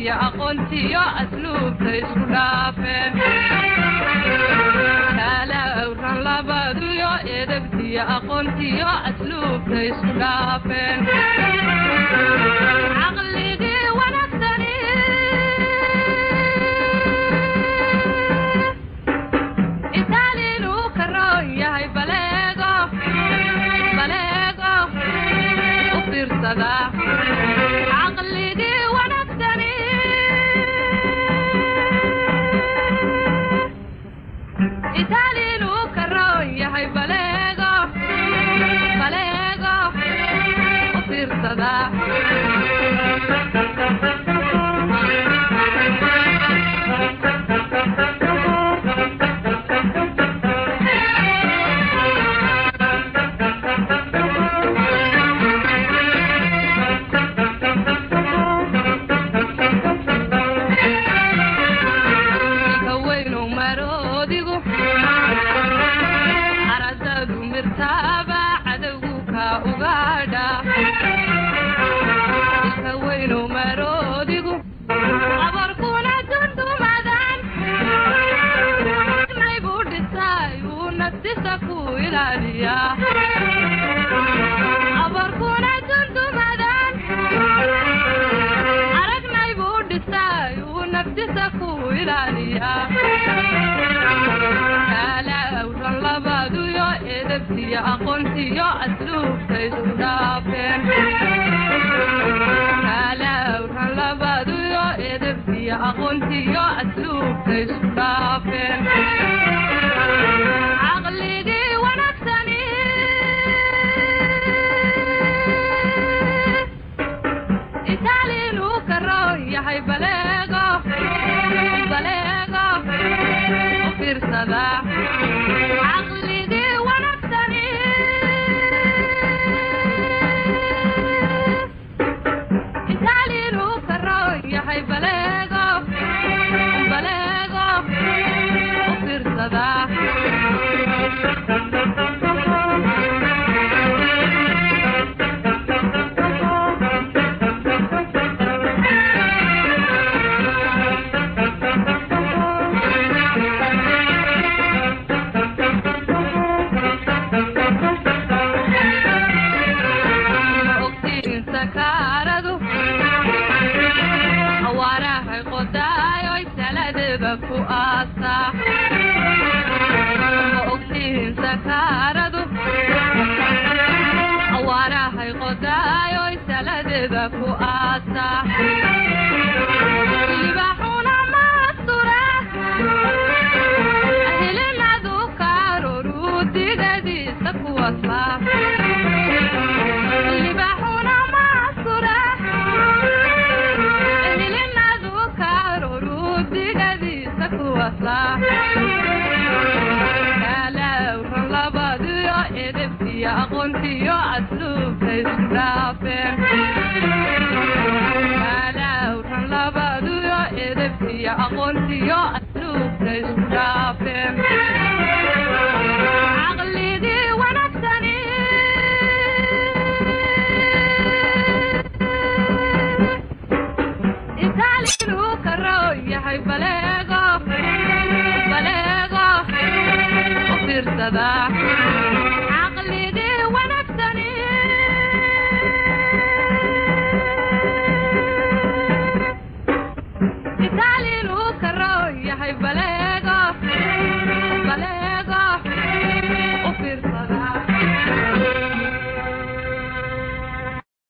edebtiyo aqoontiyo asluubta isku dhaafeen kala awran labaduyo edebtiyo aqoontiyo asluubta isku dhaafeen caqligii wanaagsani itaalinu ka roon yahay baleego baleego u fiirsada caqligii wanaagsani itaalinu ka roon yahay baleego baleego u fiirsada haweynu maroodigu aradadu mirtaaba cadowgu ka ugaadha haweynu maroodigu abarkuna dundumadan naybu dhisay uu naftisa ku ilaaliya abarkuna dundumadan aragnay buu dhisay uu naftisa ku ilaaliya kala awran labaduyo edebtiyo aqoontiyo asluubta isku dhaafeen kala awran labaduyo edebtiyo aqoontiyo asluubta isku dhaafeen caqligii wanaagsani itaalinu ka roon yahay baleego baleego u fiirsada caqligii wanaagsani itaalinu ka roon yahay baleego baleego u fiirsada ogtiin sakaaradu awaarahay qodaayoy taladeeda ku aasa ma ogtiin sakaaradu awaarahay qodaayoy taladeeda ku aasa libaxuna maastura hilinadu kaaroru digadiisa kuwasa libaxuna maasura hilinadu kaaroru digadiisa kuwasa kala awran labadiyo edebtiyo aqoontiyo asluubta isku dhaafeen kala awran labadiyo edebtiyo aqoontiyo asluubta isku dhaafeen caqligii wanaagsani itaalinu ka roon yahay baleego baleego u fiirsada